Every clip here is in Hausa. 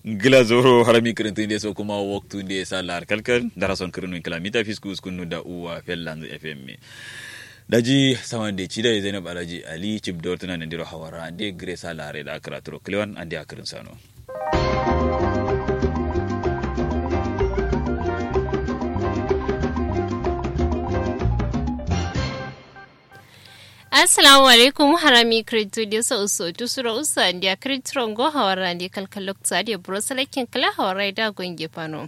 gila zoro harami kirintin de so kuma waktu de salar kalkal darason kirinu kilamita fiskus kunu da uwa fellan fm daji sawan de chida zainab alaji ali chip dortuna nandiro hawara ande gre salare da akratro kliwan ande akirin sano assalamu alaikum harami kretu de sa uso tu sura usa ndia kretron go hawara ndi kalkalok tsadi brosalakin kala hawara da gonge pano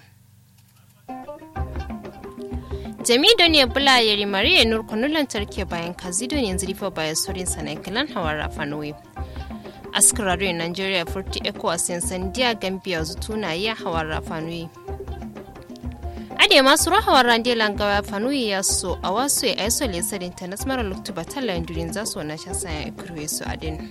jami don ya bula ya rimari ya nur kunu lantarki bayan kazi don yanzu rifa bayan sorin sanan kilan hawara fanoyi askararru nigeria furti ecowas sandiya gambia zutuna ya hawara fanoyi ade masu rahawar rande langawa fanuyi ya so a wasu ya aiso lesar internet mara luktu batalla durin za su na shasa ya kurwe su adin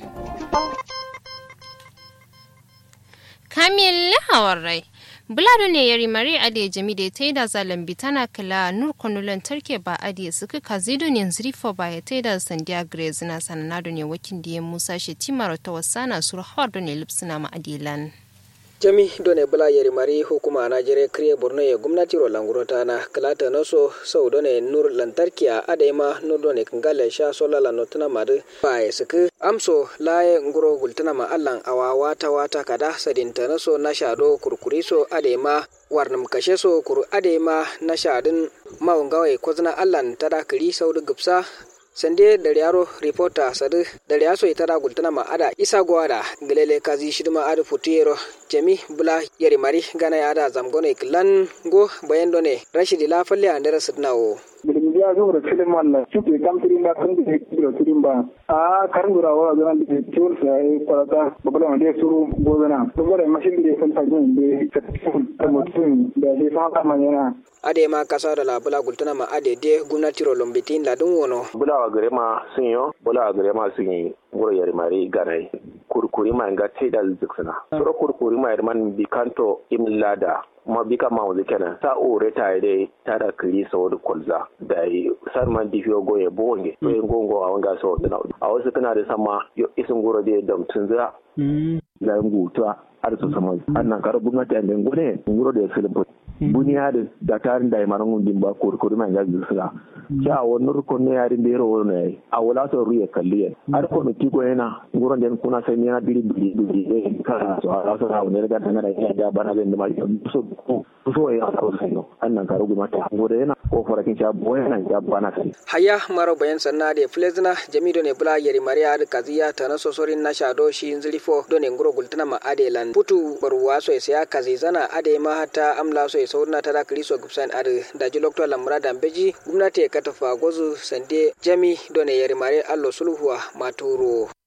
kamil hawar rai bulado ne ya rimari ade jami da ta yi da zalambi tana kala nur kwanulan tarke ba ade suka kazido ne zrifo ba ya ta yi da sandiya grace na sananado ne wakin da ya musa shi timar ta wasana su rahawar da ne lipsina ma adilan. jami done bula yeri mari hukuma najeriya kriye borno ye gumnati ro langurota na kalata noso sau done nur lantarki a adema nur done kangale sha sola la notuna madu ba suku amso laye nguro gultuna ma allan awa wata wata kada sadinta naso na shado kurkuri so adema warnam kashe so kuru adema na shadin mawungawai kwazna allan tada kiri sau gupsa sande da yaro reporter sadu da yaso ita da gultana ma ada isa gwada galele kazi shidma ada futiyero jami bula yari mari gana ya da zamgone klan go bayan done rashidi la falle andara sidnawo bilimbiya zuwa filin wannan suke kam tirimba kan da kiro tirimba a karin gura wa zan da tiwul sai kwarata babala wanda suru gozana saboda mashin da kan tajin da ta mutum da da fa kama yana ade ma kasa da labula gultuna ma ade de gwamnati ro lombitin ladun wono bula wa gare ma sun yo bula wa gare ma sun yi gura yari mari ganai kurkuri ma nga te da ziksana soro kurkuri ma yarman bikanto imlada ma bika ma wuzi kenan ta ore ta ide ta da kiri sa wani kwalza da yi sar man difiyo goye bonge to yin gongo a wanga sa wani a wasu kana da sama yo isin gura da damtun za la ngutua ar su sama annan karo gwamnati an den gune nguro da filin buniyadi da tarin da imaran gundin ba kurkuri man gazi sila ja wani rukun ne yarin da yaro wani yayi a wala to ruye kalliye har ko miki ko yana nguron den kuna sai ne na biri biri biri ne ka so a so na wani ga tangana ya da bana ga ma so so ya ko sai no annan karo gwamnati ngore yana ko farakin sha boye nan ya bana sai haya maro bayan sanna de flezna jamido ne bula yari mariya da kaziya ta na sosorin na shado shi zilifo do ne nguro gultana ma adelan putu barwa so ya kazi zana ade ma hata amla so saurna tada kriso gubsan ade da ji lokto lamra da beji gwamnati ya katafa gozu sande jami do ne yari mare allo sulhuwa maturo